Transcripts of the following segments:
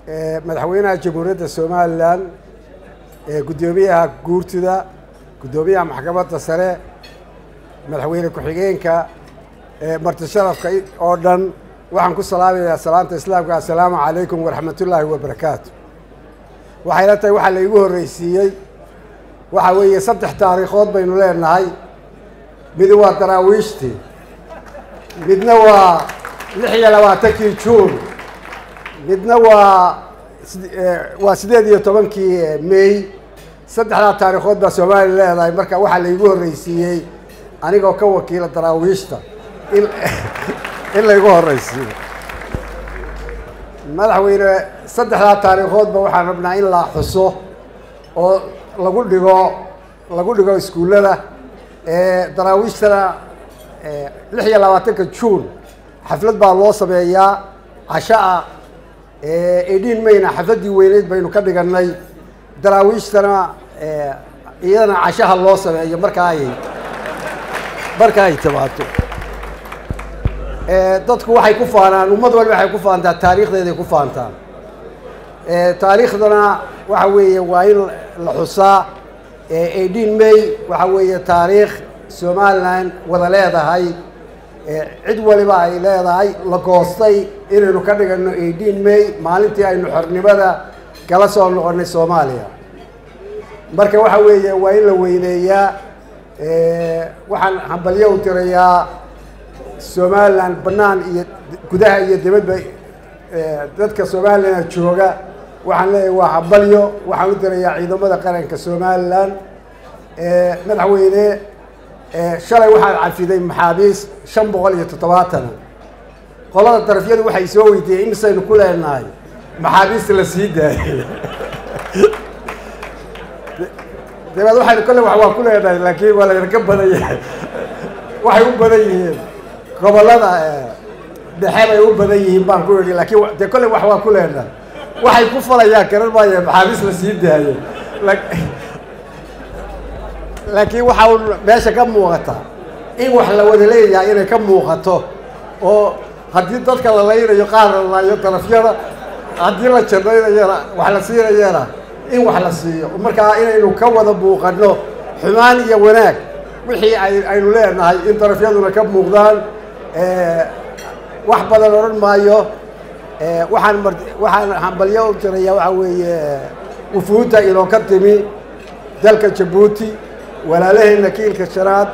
madaxweynaha jamhuuriyadda somalilan guddoomiyaha guurtida guddoomiyaha maxkamadda sare madaxweyne ku-xigeenka marti sharafka oo dhan waxaan ku salaamayaa salaanta islaamka assalaamu calaykum waraxmatullaahi wabarakaatu waxayla tahay waxaa la igu horreysiiyey waxaa weeye saddex taariikhood baynu leenahay midi waa daraawiishtii midna waa lix iyo labaatankii juun midna waa waa sideed iyo tobankii may saddexdaa taariikhood baa soomaaliya leedahay marka waxaa la igu horreysiiyey anigoo ka wakiila daraawiishta in in laygu horreysiiyo madaxweyne saddexdaa taariikhoodba waxaan rabnaa in la xuso oo lagu dhigo lagu dhigo iskuullada daraawiishtana lix iyo labaatanka juun xaflad baa loo sameeyaa cashaa eighteen mayna xafladdii weyneyd baynu ka dhiganay daraawiishtana iyadana cashaha loo sameeyo marka ay marka ay timaado dadku waxay ku faanaan ummad waliba waxay ku faantaa taariikhdeeday ku faantaan taariikhdana waxa weeye waa in la xusaa eighteen may waxa weeye taariikh somalilan wada leedahay cid waliba ay leedahay la goostay inaynu ka dhigano eighteen may maalintii aynu xornimada kala soo noqonay soomaaliya marka waxa weeye waa in la weyneeyaa waxaan hambalyo u tirayaa somalilan bannaan iyo gudaha iyo dibadba dadka somalilan jooga waxaan leeyahay waa hambalyo waxaan u tirayaa ciidamada qaranka somalilan madaxweyne shalay waxaad cafiday maxaabiis shan boqol iyo toddobaatana qolada darafyadu waxay soo weydiiyey imisaynu ku leenahay maxaabiista la sii daayay dabeed waxaynu kolle wax waa ku leenahay laakiin waa laydinka badan yahay waxay u badan yihiin gobollada dhexe bay u badan yihiin baan ku idhi laakiin dee kolle wax waa ku leenahay waxay ku falayaan garan maaya maxaabiis la sii daayay laakiin waxaa un meesha ka muuqata in wax la wada leeyahay inay ka muuqato oo haddii dadka la laynayo qaar la laayo darafyada haddii la jannaynayana wax la siinayana in wax la siiyo markaa inaynu ka wada muuqano xumaan iyo wanaag wixii ay aynu leenahay in darafyaduna ka muuqdaan wax badan odhan maayo waxaan mar waxaan hambalyo u tiraya waxaa weeye wufuudda inoo ka timi dalka jabuuti walaalaheenna kiilka shanaad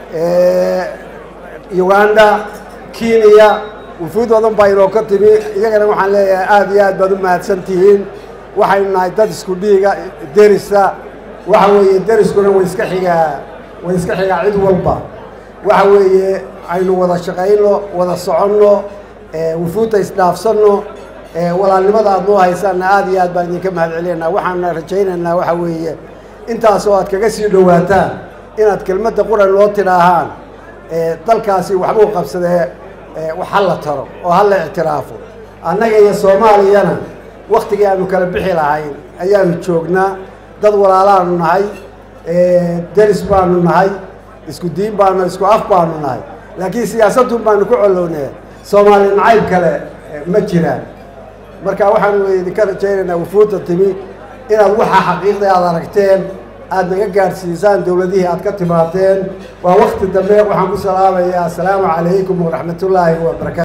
uganda kenya wufuud badan baa inoo ka timi iyagana waxaan leeyahay aada iyo aad baad u mahadsan tihiin waxaynu nahay dad isku dhiiga derisa waxa weeye deriskuna way iska xigaa way iska xigaa cid walba waxa weeye aynu wada shaqayno wada soconno wufuudda isdhaafsanno walaalnimada aad noo haysaanna aada iyo aad baan idinka mahad celinaynaa waxaana rajaynaynaa waxa weeye intaasoo aad kaga sii dhowaataan inaad kelmadda quran loo tidhaahaan dalkaasi waxbuu qabsadee wax ha la taro oo ha la ictiraafo annaga iyo soomaaliyana waktigii aanu kala bixi lahayn ayaanu joognaa dad walaalaanu nahay deris baanu nahay isku diin baanu isku af baanu nahay laakiin siyaasadun baanu ku colownee soomaali nacayb kale ma jiraan marka waxaanu idinka rajaynaynaa wufuudda timi inaad waxaa xaqiiqda aad aragteen aada naga gaadhsiisaan dowladihii aad ka timaadeen waa wakti dambe waxaan ku salaamayaa assalaamu calaykum waraxmatullaahi wabarakatu